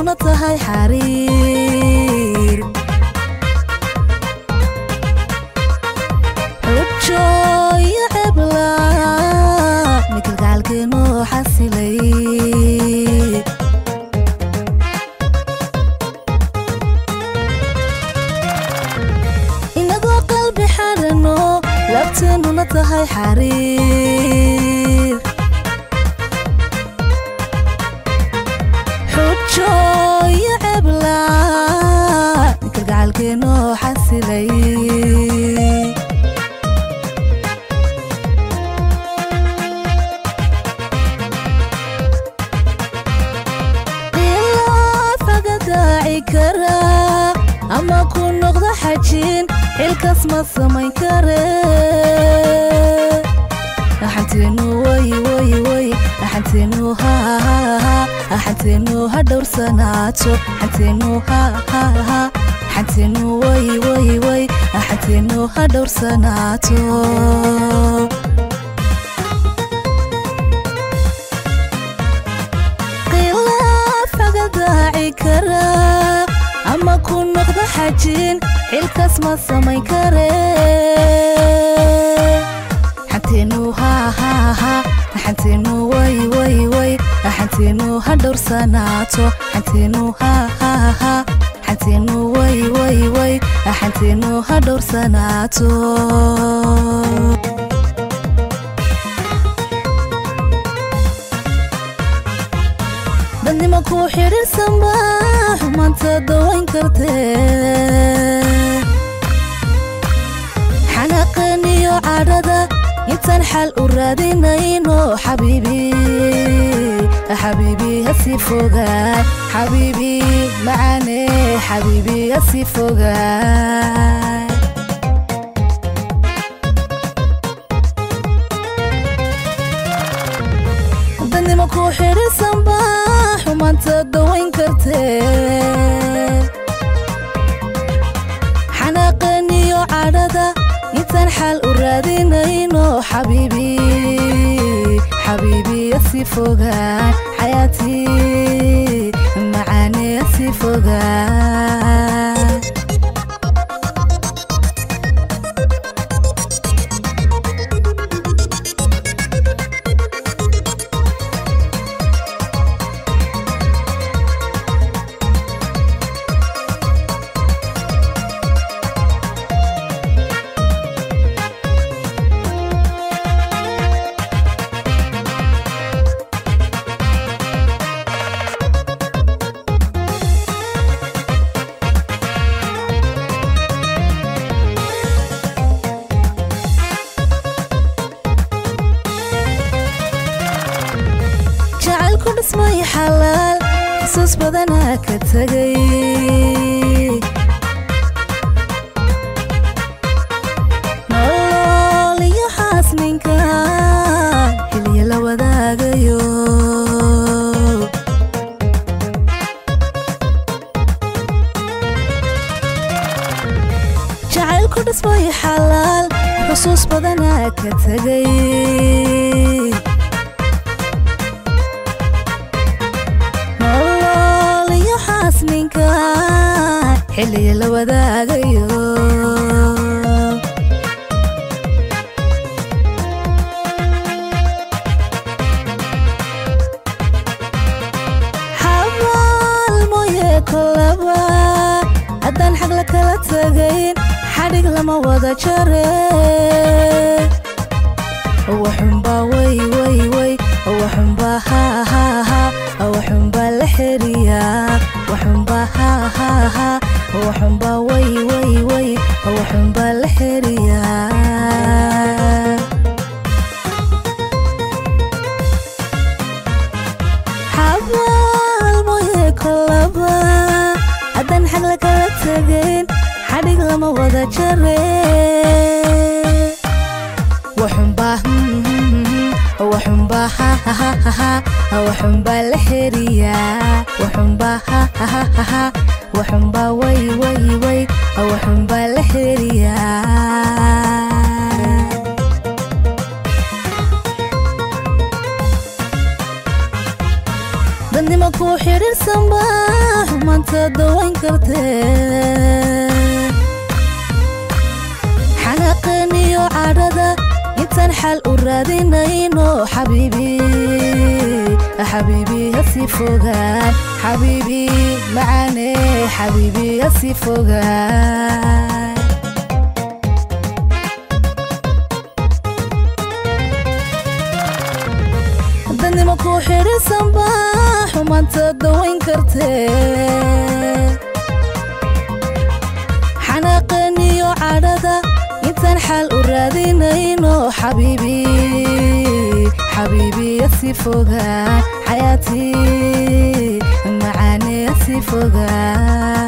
labteennuna tahay xariir xujo iyo cebla mikalgacalkeenu xasilay inagoo qalbi xarano labteennuna tahay xariir xujo iyo cebla mikalgacalkeenu xasilay ilaafaga daaci kara ama ku noqdo xajin xilkas ma samayn kare axanteenu way way way axanteenu ha ha ha axanteenu ha dhowrsanaato axanteenu ha ha ha axanteenu way way way axanteenu ha dhowrsanaato khilaafaga daaci kara ama ku noqdo xajin xilkas ma samayn kare xanteenu ha ha ha xanteenu way way way xanteenu ha dhowrsanaato xanteenu ha ha ha xanteenu way way way xanteenu ha dhowrsanaato dadnimo ku xidhiirsanba xumaanta dawayn kartee xanaaqan iyo cadhada intaan xal u raadinayno xabiibi xabiibi hasii fogaan xabiibi macane xabiibi hasii fogaan dadnimo ku xidhiirsanba xumaanta dawayn kartee xanaaqan iyo cadhada intaan xal u raadinayno xabiibi xabiibi asii fogaan xayaatii macaane asii fogaan jacaylku dhismay xalaal xusuus badanaa ka tegay nolol iyo xaasninka xiliya la wadaagayo jacaylku dhismay xalaal xusuus badanaa ka tegay nolol iyo xaasninka xiliya la wadaagayo xabaal mooye kolaba haddaan xag la kala tagayn xadhig lama wada jare waxunbaa way way way waxunbaa ha ha ha waxunbaa la xeriyaa waxunbaa ha ha ha waxunbaa way way way waxunbaa la xeriyaa xabaal mooye kolaba haddaan xag la kala tagayn xadhig lama wada jare waxunbaa waxunbaa ha ha ha ha waxunbaa la xeriyaa waxunbaa ha ha ha ha waxunbaa way way way waxunbaa la xeriyaa dadnima ku xidhiirsanba xumaanta dawayn kartee xanaaqaniyo cadhada intaan xal u raadinayno xabiibi xabiibi hasii fogaan xabiibi macaane xabiibi hasii fogaan dadnima ku xidhiirsanba xumaanta dawayn kartee xanaaqaniyo cadhada intaan xal u raadinayno xabiibi xabiibi yasii fogaan xayaatii macaane yasii fogaan